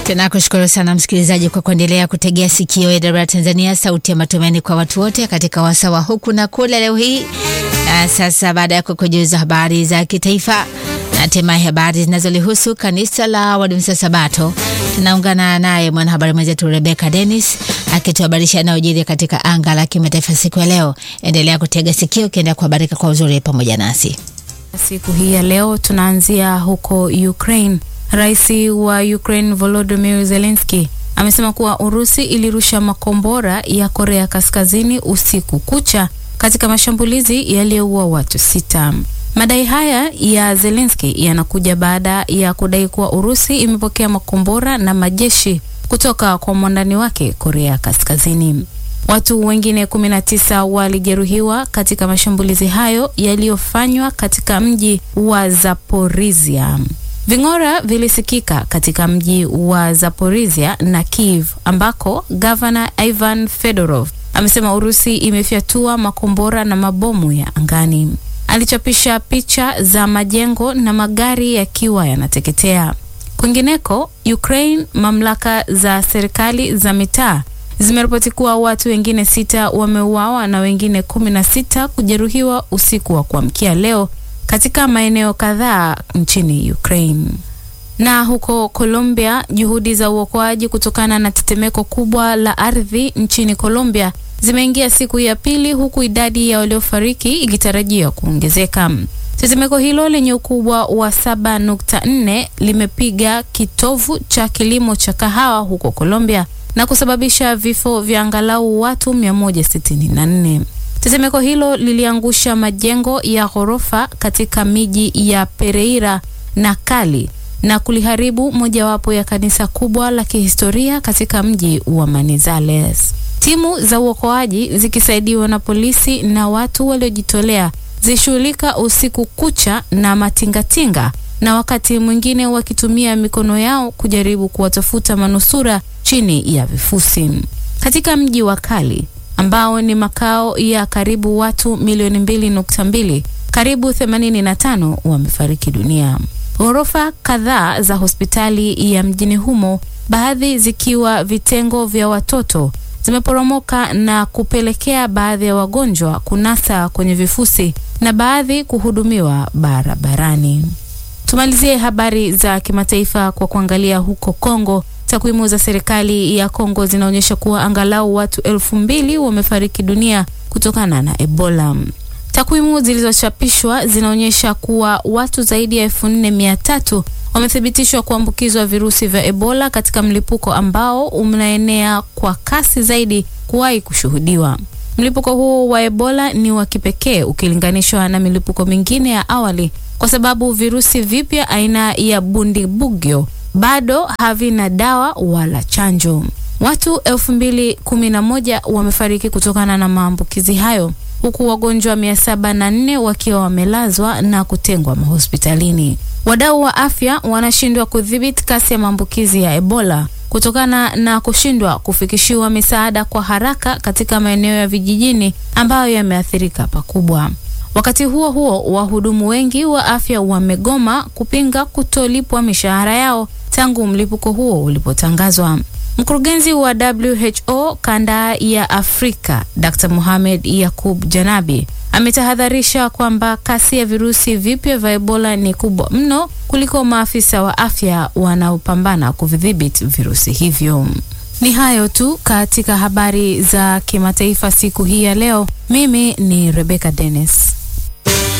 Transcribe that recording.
Tunakushukuru sana msikilizaji kwa kuendelea kutegea sikio AWR Tanzania, sauti ya matumaini kwa watu wote katika wasawa huku na kule leo hii. Na sasa baada ya kukujuza habari za kitaifa na hatimaye habari zinazolihusu kanisa la Waadventista Sabato, tunaungana naye mwanahabari mwenzetu Rebecca Dennis akituhabarisha yanayojiri katika anga la kimataifa siku ya leo. Endelea kutega sikio ukiendelea kuhabarika kwa uzuri pamoja nasi. Siku hii ya leo tunaanzia huko Ukraine. Rais wa Ukraine Volodymyr Zelensky amesema kuwa Urusi ilirusha makombora ya Korea Kaskazini usiku kucha katika mashambulizi yaliyoua watu sita. Madai haya ya Zelensky yanakuja baada ya kudai kuwa Urusi imepokea makombora na majeshi kutoka kwa mwandani wake Korea Kaskazini. Watu wengine 19 walijeruhiwa katika mashambulizi hayo yaliyofanywa katika mji wa Zaporizhia. Ving'ora vilisikika katika mji wa Zaporizhia na Kiev ambako gavana Ivan Fedorov amesema Urusi imefyatua makombora na mabomu ya angani. Alichapisha picha za majengo na magari yakiwa yanateketea. Kwingineko Ukraine, mamlaka za serikali za mitaa zimeripoti kuwa watu wengine sita wameuawa na wengine kumi na sita kujeruhiwa usiku wa kuamkia leo katika maeneo kadhaa nchini Ukraine. Na huko Colombia, juhudi za uokoaji kutokana na tetemeko kubwa la ardhi nchini Colombia zimeingia siku ya pili huku idadi ya waliofariki ikitarajiwa kuongezeka. Tetemeko hilo lenye ukubwa wa 7.4 limepiga kitovu cha kilimo cha kahawa huko Colombia na kusababisha vifo vya angalau watu 164. Tetemeko hilo liliangusha majengo ya ghorofa katika miji ya Pereira na Cali na kuliharibu mojawapo ya kanisa kubwa la kihistoria katika mji wa Manizales. Timu za uokoaji zikisaidiwa na polisi na watu waliojitolea zishughulika usiku kucha na matingatinga na wakati mwingine wakitumia mikono yao kujaribu kuwatafuta manusura chini ya vifusi. Katika mji wa Cali ambao ni makao ya karibu watu milioni mbili nukta mbili, karibu 85 wamefariki dunia. Ghorofa kadhaa za hospitali ya mjini humo, baadhi zikiwa vitengo vya watoto, zimeporomoka na kupelekea baadhi ya wagonjwa kunasa kwenye vifusi na baadhi kuhudumiwa barabarani. Tumalizie habari za kimataifa kwa kuangalia huko Kongo. Takwimu za serikali ya Kongo zinaonyesha kuwa angalau watu elfu mbili wamefariki dunia kutokana na Ebola. Takwimu zilizochapishwa zinaonyesha kuwa watu zaidi ya elfu nne mia tatu wamethibitishwa kuambukizwa virusi vya Ebola katika mlipuko ambao unaenea kwa kasi zaidi kuwahi kushuhudiwa. Mlipuko huo wa Ebola ni wa kipekee ukilinganishwa na milipuko mingine ya awali kwa sababu virusi vipya aina ya Bundibugyo bado havina dawa wala chanjo. Watu elfu mbili kumi na moja wamefariki kutokana na maambukizi hayo huku wagonjwa mia saba na nne wakiwa wamelazwa na kutengwa mahospitalini. Wadau wa afya wanashindwa kudhibiti kasi ya maambukizi ya Ebola kutokana na kushindwa kufikishiwa misaada kwa haraka katika maeneo ya vijijini ambayo yameathirika pakubwa. Wakati huo huo, wahudumu wengi wa afya wamegoma kupinga kutolipwa mishahara yao tangu mlipuko huo ulipotangazwa. Mkurugenzi wa WHO kanda ya Afrika, Dr. Mohamed Yakub Janabi ametahadharisha kwamba kasi ya virusi vipya vya Ebola ni kubwa mno kuliko maafisa wa afya wanaopambana kuvidhibiti virusi hivyo. Ni hayo tu katika habari za kimataifa siku hii ya leo. Mimi ni Rebecca Dennis.